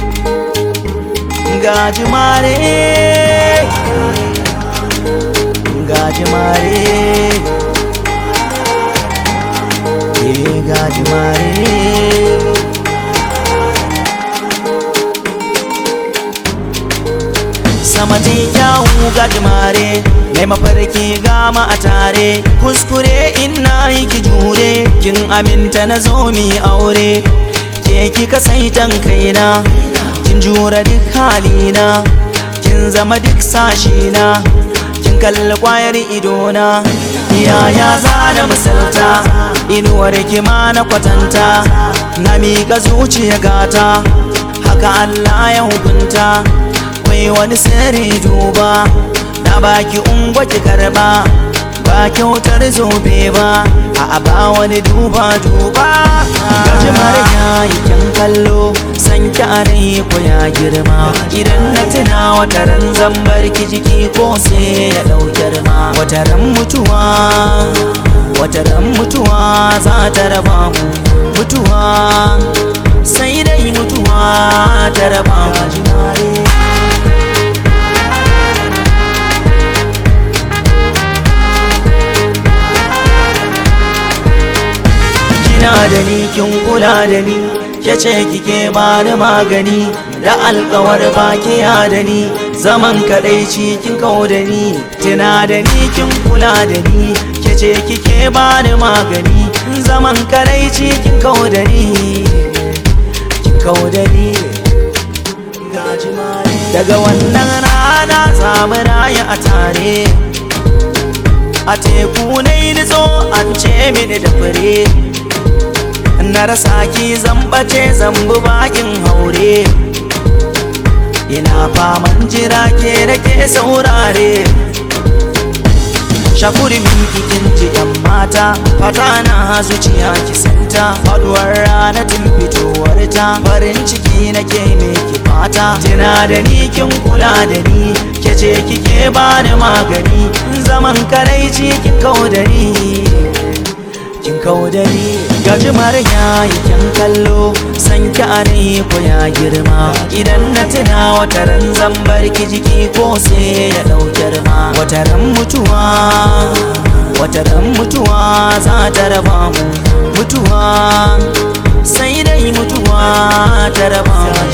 gajimare gajimare eh gajimare sama ta kyawu gajimare mai mafarki gama a tare kuskure ina yi ki jure kin aminta na zo mi aure ke kika saitan kaina kin jura duk halina kin zama duk sashina kin kalli kwayar idona yaya za na misalta inuwar ki ma na kwatanta na miƙa zuciya gata haka Allah ya hukunta wai wani sirri duba na baki ungwa ki karba ba kyautar zobe ba a ba wani duba duba gajimar yayi kyan kallo san kyare ko ya girma idan na tuna wataran zambar ki jiki ko sai ya dau girma wataran mutuwa wataran mutuwa za ta raba mu mutuwa sai dai mutuwa ta raba mu kina da ni kin kula da ni ke ce kike bani magani da alkawar baki ya da ni zaman kadai kin kau da ni tuna da ni kin kula da ni ke ce kike bani magani zaman kadai kin kau da ni kin kau da ni daga wannan rana zamu raya a tare a teku na yi nitso an ce mini da fure na rasa ki zambace zambu bakin haure ina faman jira ke da ke saurare shakuri min kikin ji yan mata fata na zuciya ki santa faduwar rana tun fitowar ta farin ciki nake me ki fata tina da ni kin kula da ni ke ce kike bani magani zaman karaici kin kau da ni kin kau da ni gajimar yayi kyan kallo san ki are ko ya girma idan na tuna wataran zambar ki jiki ko sai ya dau girma wataran mutuwa wataran mutuwa za ta raba mu mutuwa sai dai mutuwa ta raba mu